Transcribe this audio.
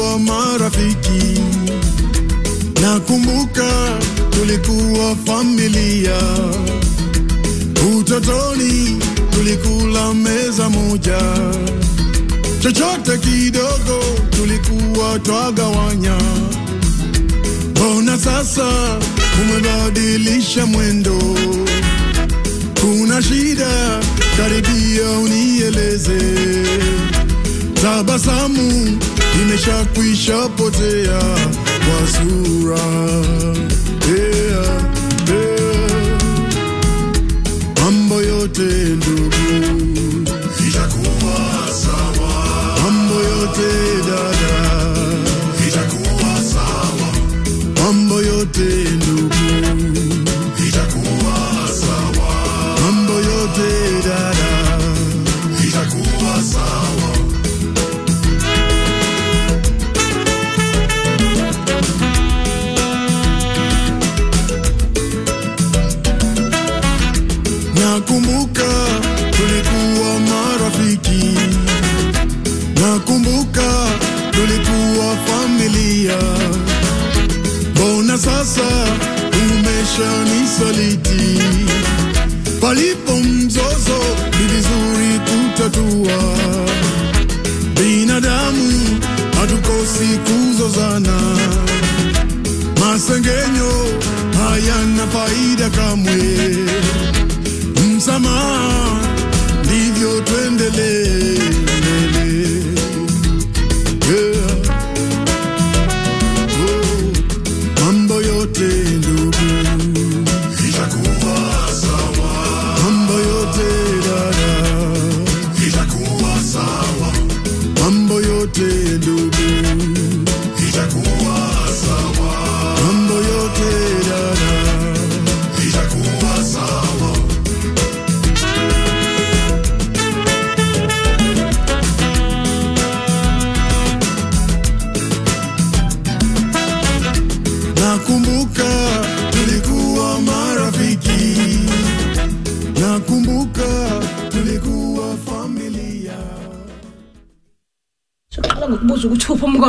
tulikuwa marafiki, nakumbuka tulikuwa familia. Utotoni tulikula meza moja, chochote kidogo tulikuwa twagawanya. Mbona sasa umebadilisha mwendo? Kuna shida? Karibia unieleze. Tabasamu imeshakwisha potea kwa sura. Yeah, yeah. Mambo yote ndugu itakuwa sawa. Mambo yote dada itakuwa sawa. Mambo yote ndugu itakuwa sawa. Mambo yote dada itakuwa sawa. Nakumbuka tulikuwa marafiki, nakumbuka tulikuwa familia. Mbona sasa umeshanisaliti? Palipo mzozo ni vizuri kutatua. Binadamu hatukosi kuzozana, masengenyo hayana faida kamwe msamaha, ndivyo tuendelee. Yeah. Oh, mambo yote ndugu itakuwa sawa, mambo yote dada itakuwa sawa, mambo yote ndugu itakuwa sawa, mambo yote dada itakuwa sawa. Nakumbuka tulikuwa marafiki, nakumbuka tulikuwa familia. soqala ngokubuza ukuthi uphi umka